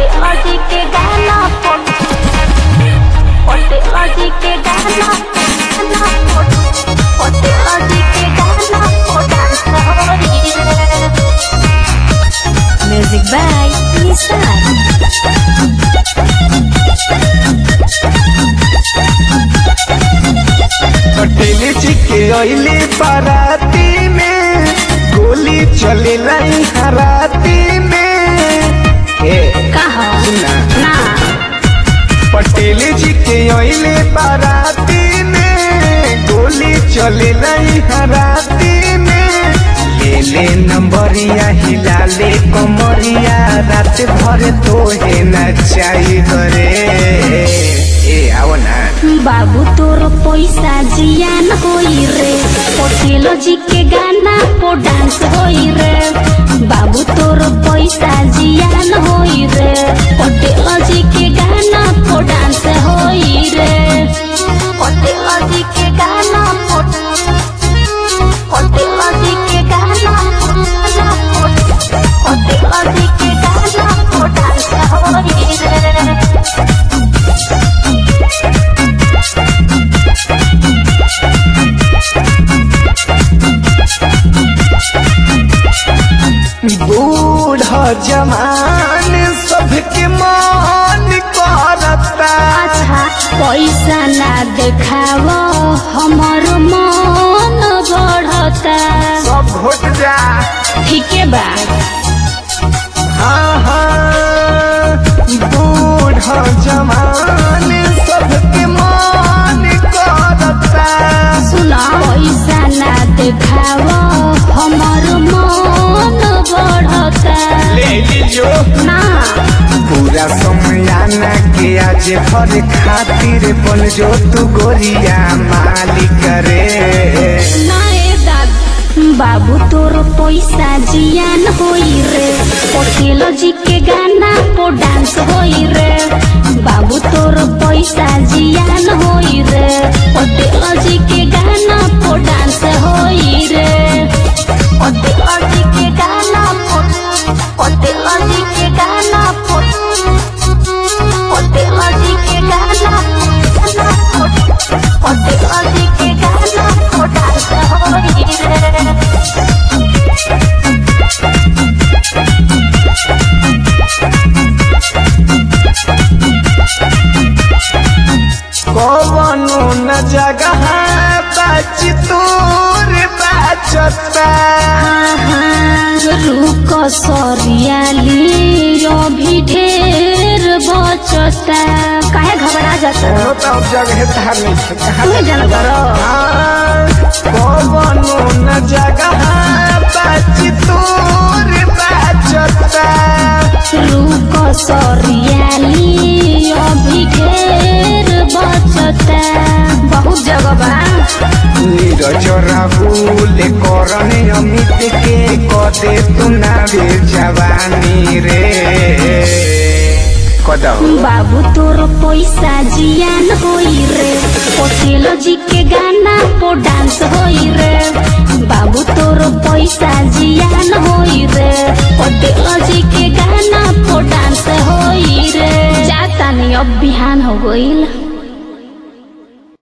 पटेला जी के गाना पर पटेला जी के गाना गाना पर पटेला जी के गाना पर डांस होई रे म्यूजिक बाय निसार पटेल जी के अइले बाराती में गोली चले लाई हराती में ए कहा सुना ना पटेल जी के अइले बाराती में गोली चले लाई हराती में ले ले नंबरिया हिला ले कमरिया रात भर तोहे नचाई करे ए आओ ना बाबू तोर पैसा जियान होई रे पटेल जी के गाना पो डांस होई रे बाबू तोर पैसा जियान होई रे पटेल जी के गाना पो डांस होई रे पटेल जी के गाना पो पटेल जी के गाना पो पटेल जी के गाना पो डांस होई रे बूढ़ जवान सबके मान करता अच्छा पैसा ना देखाव हमर मन बढ़ता सब घोट जा ठीके बा हाँ हाँ बूढ़ जवान सबके मान करता सुन पैसा ना देखाव हमर मन बढ़ता ले लीजो ना पूरा समयाना के आज भर खातिर बन जो तू गोरिया मालिक रे ना ए दाद बाबू तोर पैसा जियान होई रे पटेल जी के गाना पो डांस होई रे बाबू तोर पैसा जियान होई रे पटेल जी के गाना पो डांस होई रे पटेल जी के गाना पो पटेल जी के गाना पो पटेल जी के गाना पो पटेल जी के गाना पो डांस होई रे कवनो न जगह बच तोर बचता रुक सरियाली अभी ढेर बचता काहे घबरा जाता कोनो तो अब जगह धार नहीं है कहाँ तुम्हें जाना करो हाँ, कवनो न जगह बच तोर बचता रुक सरियाली अभी ढेर बचता बहुत जगह बा नीरज राहुल करने अमित के कदे तू ना भी जवानी रे कदम बाबू तोर पैसा जियान होई रे पटेल जी के गाना पो डांस होई रे बाबू तोर पैसा जियान होई रे पटेल जी के गाना पो डांस होई रे जाता नहीं अब बिहान हो गईल